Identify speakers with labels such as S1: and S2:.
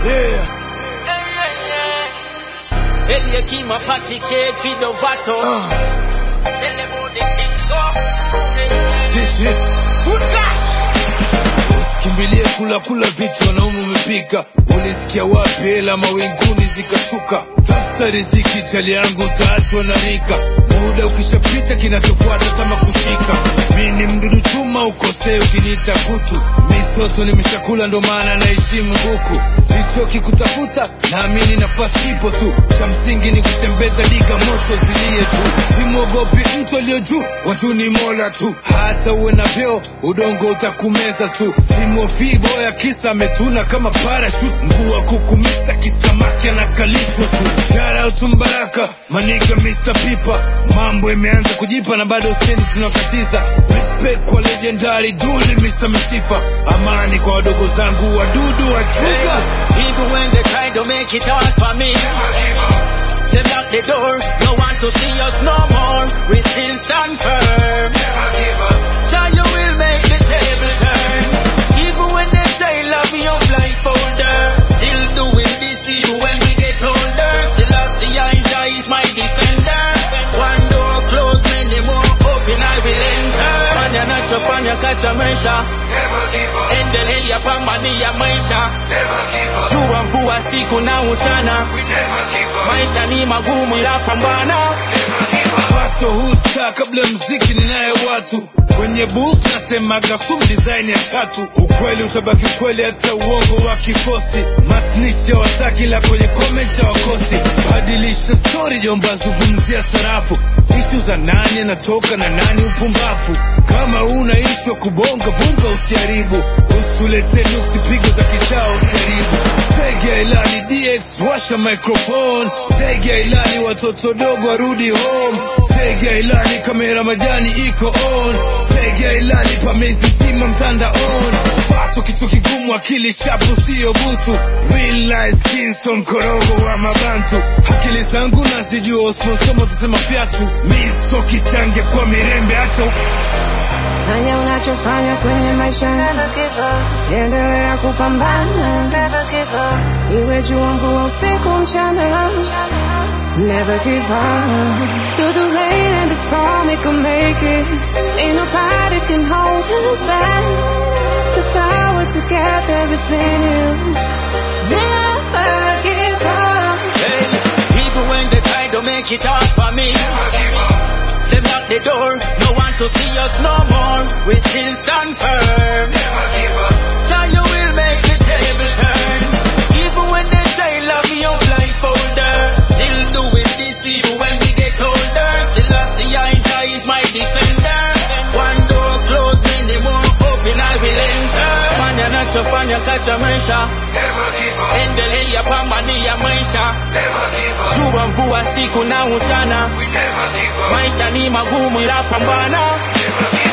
S1: Yeah.
S2: Eliakima patike fidovato
S1: Uh.
S2: Tell them how the things go
S1: Sisi. Food gas. Usikimbilie kula kula vitu wanaume umepika. Ulisikia wapi hela mawinguni zikashuka? Tafuta riziki chali yangu utaachwa na rika. Muda ukishapita kinachofuata tama kushika. Mi ni mdudu chuma ukosee ukiniita kutu. Misoto nimeshakula ndo maana naheshimu huku. Sichoki kutafuta naamini nafasi ipo tu. Cha msingi ni kutembeza liga moto zilie tu. Simwogopi mtu aliyo juu, watu ni mola tu. Hata uwe na vyeo, udongo utakumeza tu. Simhofii boya kisa ametuna kama parachute. Mguu wa kukumisa kisamaki anakalishwa tu. Shout out to Mbaraka, maniga Mr. Pipa. Mambo imeanza kujipa na bado stendi tunakatiza. Respect kwa legendary duli Mr. Misifa. Amani kwa wadogo zangu wadudu wa chuga.
S2: Even when they try to make it hard for me Them lock the door No want to see us no more We still stand firm Jah you will make the table turn Even when they say love me up like folder Still doing this even when we get older Still lost the eye Jah is my defender One door closed many more open I will enter Fanya nachofanya kacha maisha Endelea pambania maisha jua mvua siku na uchana maisha ni magumu ila pambana
S1: Pato husta kabla ya mziki ninaye watu kwenye bus natemaga sum design ya tatu ukweli utabaki ukweli hata uongo wa kikosi masnisha wataki la kwenye comment ya wakosi badilisha story jomba zungumzia sarafu ishu za nani anatoka na nani upumbafu kama una ishu ya kubonga vunga usiharibu usituletee nuksi pigo za kichao usiharibu Sege ya ilani DX washa microphone Sege ya ilani watoto dogo warudi home Sege ya ilani kamera majani iko on Sege ya ilani pamezi zima mtanda on Fato kitu kigumu akili shapu sio butu Real life skinson korogo wa mabantu Akili zangu nazijua usponsomo utasema fyatu Miso kichange kwa mirembe acha
S3: Fanya unachofanya kwenye maisha, endelea kupambana, iwe jua, mvua, usiku, mchana. Never give up. Through the rain and the storm, we can make it. Ain't nobody can hold us back. The power together is in you. Never give up.
S2: hey, even when they try to make it hard for me them lock the door no want to see us no more we still stand firm Jah you will make the table turn even when they say love me up like folder still doing this even when we get older still lost the eye Jah is my defender one door closed many more open I will enter fanya nachofanya kacha maisha endelea pambania maisha jua mvua siku na uchana maisha ni magumu ila pambana